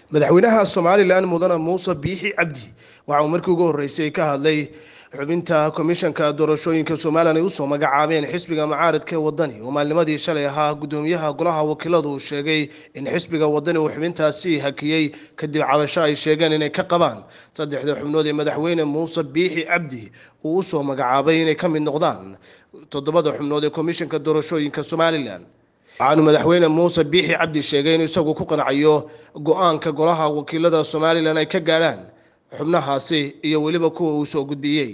madaxweynaha somalilan mudane muuse biixi cabdi waxa uu markii ugu horreysay ka hadlay xubinta komishanka doorashooyinka somalilan ay usoo magacaabeen xisbiga mucaaridka ee wadani oo maalnimadii shalay ahaa gudoomiyaha golaha wakiiladu uu sheegay in xisbiga wadani uu xubintaasi hakiyey kadib cabasho ay sheegeen inay ka qabaan saddexda xubnood ee madaxweyne muuse biixi cabdi uu usoo magacaabay inay ka mid noqdaan toddobada xubnood ee komishanka doorashooyinka somalilan waxaanu madaxweyne muuse biixi cabdi sheegay inuu isagu ku qancayo go-aanka golaha wakiilada somalilan ay ka gaadhaan xubnahaasi iyo weliba kuwa uu soo gudbiyey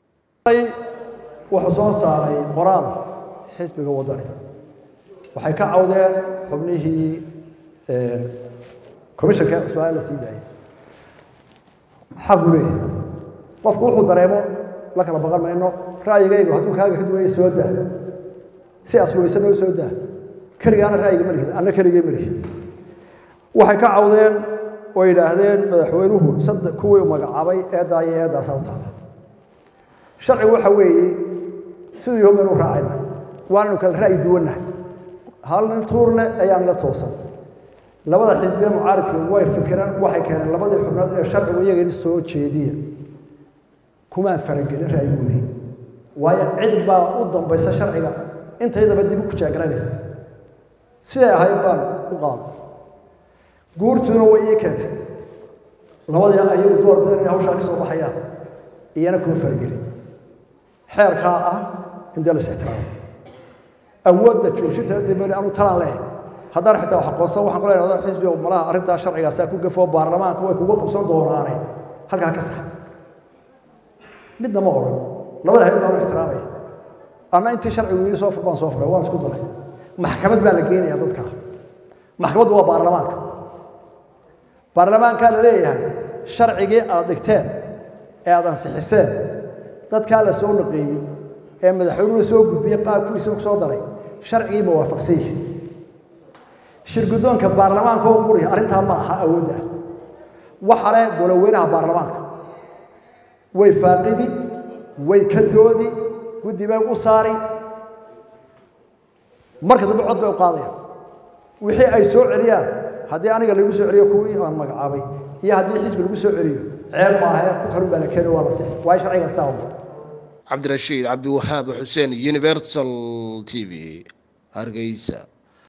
wuxuu soo saaray qoraal xisbiga wadani waxay ka cawdeen xubnihii commishanka ismaaciil la sii daayay xaq u leeyahay qofku wuxuu dareemo la kala baqan mayno ra'yigaygu hadduu kaaga ka duwaya soo daa si aslubaysan oo soo daa keligaana ra'yiga ma lihin anna keligay ma lihin waxay ka cawdeen oo yidhaahdeen madaxweynuhu saddex kuwii magacaabay eeddaa iyo eeddaasaa u taala sharcigu waxa weeye siduu yahu baynu raacayna waanaynu kala ra'yi duwannahay hal nin tuurne ayaan la toosan labada xisbiye mucaaridka way fikireen waxay keeneen labadii xubnood ee sharcigu iyagani soo jeediya kumaan faragelin ra'yigoodii waayo cid baa u dambaysa sharciga intaydaba dib u kujaagaranaysa siday ahayd baan u qaaday guurtuna way ii keentay labadii ayagu door badan inay hawshaa ka soo baxayaan iyana kuma faragelin xeerkaa ah in dee la is-ixtiraamo awoodda joojinta dambeli anu talaan leeyahay haddaan xitaa wax aqoonsan waxaan kula idhahdaa xisbiga malaha arrintaa sharcigaasaa ku gafoo baarlamaanka way kuga qabsan doonaane halkaa ka sax midna ma odhan labada hayad baan u ixtiraamaya anna intii sharcigu yidhi soo fur baan soo furay waan isku daray maxkamad baa la geenaya dadka maxkamaddu waa baarlamaanka baarlamaankaa la leeyahay sharcigii aad dhigteen ee aad ansixiseen dadkaa la soo naqeeyey ee madaxweynuhu soo gudbiyey qaar kuwiisa ku soo daray sharcigii ma waafaqsan yihi shirguddoonka baarlamaanka oo quri arrintaa ma aha awoodda ah waxa leh goloweynaha baarlamaanka way faaqidi way ka doodi guddi bay u saari marka dambe cod bay u qaadayaan wixii ay soo celiyaan haddii aniga lagu soo celiyo kuwii aan magacaabay iyo haddii xisbi lagu soo celiyo ceeb maahe ku kalun baa la keeni waa la sixi waayo sharciga saa cabdirashiid cabdiwahaab xuseen universal t v hargeysa